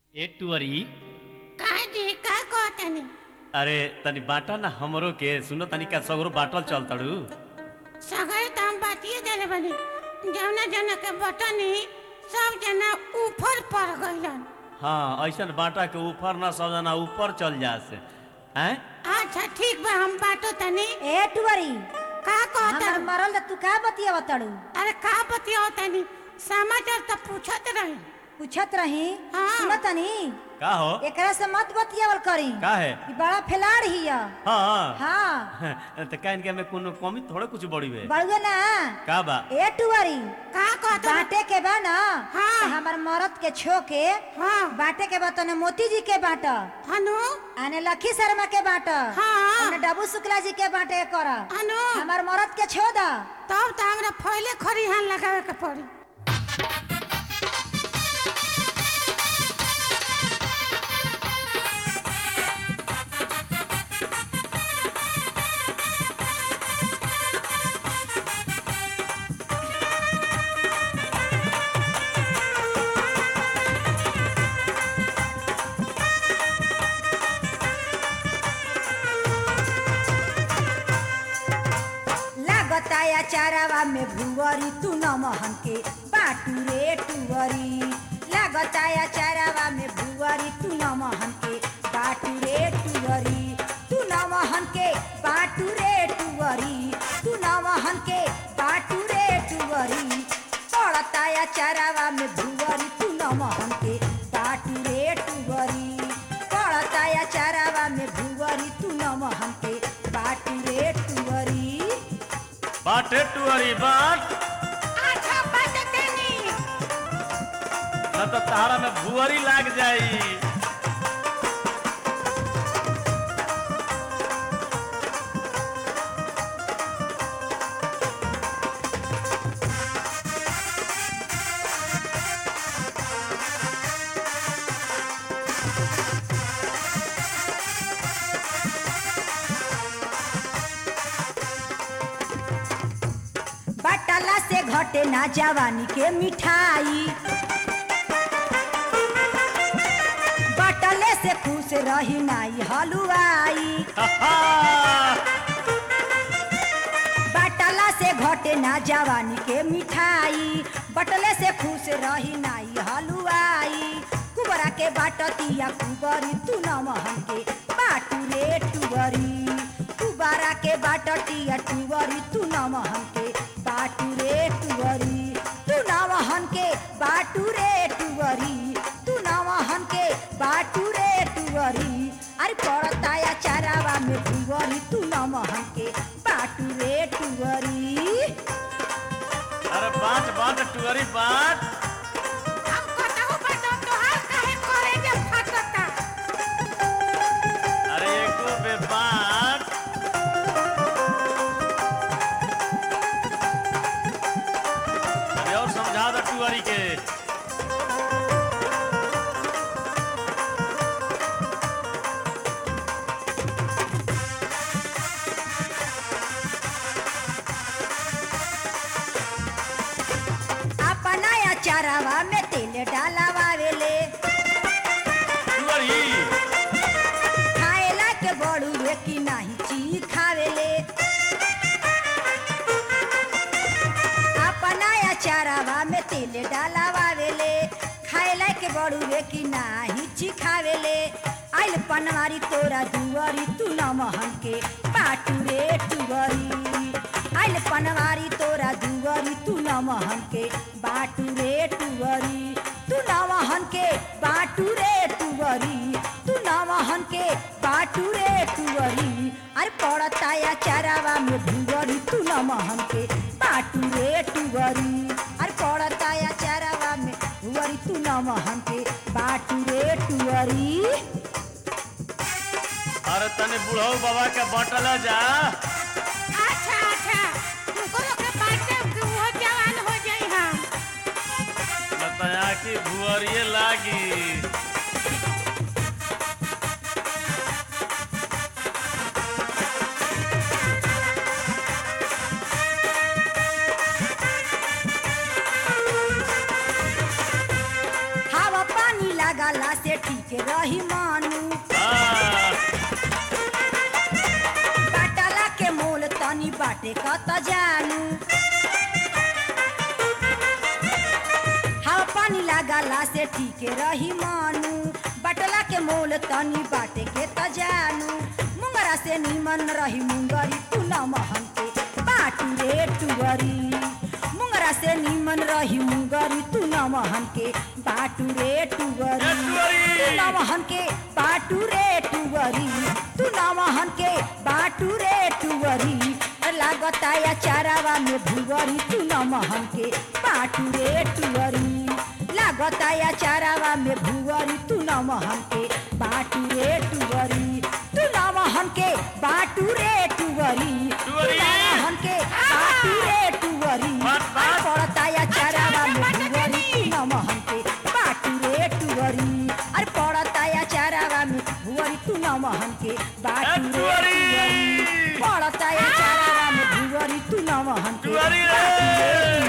ए टुअरी काहे जी का कहतनी अरे तनी बाटा ना हमरो के सुनो तनी का सगरो बाटल चलतड़ू सगरे तो हम बातिए देले बनी जौना जना के बटनी सब जना ऊपर पड़ गइलन हाँ ऐसन बाटा के ऊपर ना सब जना ऊपर चल जासे हैं अच्छा ठीक बा हम बाटो तनी ए टुवरी का हमर कहत मरल त तू का बतिया तड़ू अरे का बतिया तनी समाचार तो पूछत रही पूछत रही हाँ। सुनतनी का हो एकरा से मत बतियावल करी का है ई बड़ा फैलाड़ हिया हाँ हाँ तो का इनके में कोनो कमी थोड़े कुछ बड़ी बे बड़ुए ना का बा ए टुवरी का कहत बाटे के बा ना हाँ। त हमर मरद के छो के हाँ बाटे के बा तने मोती जी के बाट हनु आने लखी शर्मा के बाट हाँ। आने डबू शुक्ला जी के बाटे कर हनु हमर मरद के छो दा तब तो हमरा पहले खरिहान लगावे के पड़ी लागता या चारावा में भुवरी तू न महन के बाटू रे टुवरी लागता या चारावा में भुवरी तू न महन के बाटू रे टुवरी तू न महन के बाटू रे टुवरी तू न महन के बाटू रे टुवरी पड़ता या चारावा में भुवरी तू न महन के बाटू रे टुवरी पड़ता या चारावा में भुवरी तू न महन के बाटू रे टुवरी बाटे टुअरी बाट अच्छा बात तनी न तो तहारा में भुअरी लाग जाई बटला से घटे ना जवानी के मिठाई बटले से खुश रही नाई हलुआई बटला से घटे ना जवानी के मिठाई बटले से खुश रही नाई हलुआई कुबरा के बाटतिया कुबरी तू न महन के बाटू रे टुबरी कुबरा के बाटतिया टुबरी तू न महन के बाटू रे टुबरी तू न महन के बाटू रे टुबरी तू न महन के बाटू रे टुबरी अरे पड़ता या चारावा में टुबरी तू न महन के बाटू रे टुबरी अरे बाट बाट टुअरी बाट हम कतहु बटो तोहार काहे करे जे फटता अरे एको बे बाट अरे और समझा दो टुअरी के अपना या चारावा में तेल डालावावेले टुअरी खाएला के बड़ुए की नाही ची खावेले अपना या चारावा में तेल डालावावेले खाएला के बड़ुए की नाही ची खावेले आइल पनवारी तोरा दुवरी तू न महन के पाटू रे टुवरी आइल पनवारी तोरा दुवरी तू न महन के बाटू रे टुवरी तू न महन के बाटू रे टुवरी तू न महन के बाटू रे टुवरी अरे पड़ता या चारावा में भुवरी तू न महन के बाटू रे टुवरी अरे पड़ता या चारावा में भुवरी तू न महन के बाटू रे टुवरी अरे तने बुढ़ऊ बाबा के बटल जा अच्छा अच्छा तुमको लोग के बाटे कि वो जवान हो जाई हम बताया कि भुअरिए लागी हवा पानी लागला से ठीक रही मानू हाँ, बाटला के मोल तनी बाटे कत जानू हवा पानी लागला से ठीक रही मानू बटला के मोल तनी बाटे के त जानू मुंगरा से निमन रही मुंगरी तू न महन के बाटू रे टुवरी मुंगरा से निमन रही मुंगरी तू न महन के बाटू रे टुवरी टुवरी। तू न महन के बाटू रे टुवरी तू न महन के बाटू रे टुवरी लागता या चारावा में भुवरी तू न महन के बाटू रे टुवरी लागता या चारावा में भुवरी तू न महन के बाटू रे टुवरी तू न महन के बाटू रे टुवरी तू टुवरी। न महन के बाटू रे टुवरी बात, बात। पड़ता या चारावा में भुवरी तू न महन के बाटू रे टुवरी अरे पड़ता या चारावा में भुवरी तू न महन के बाटू रे टुवरी। टुवरी पड़ता या चारावा में भुवरी तू न महन के टुवरी रे। बाटू रे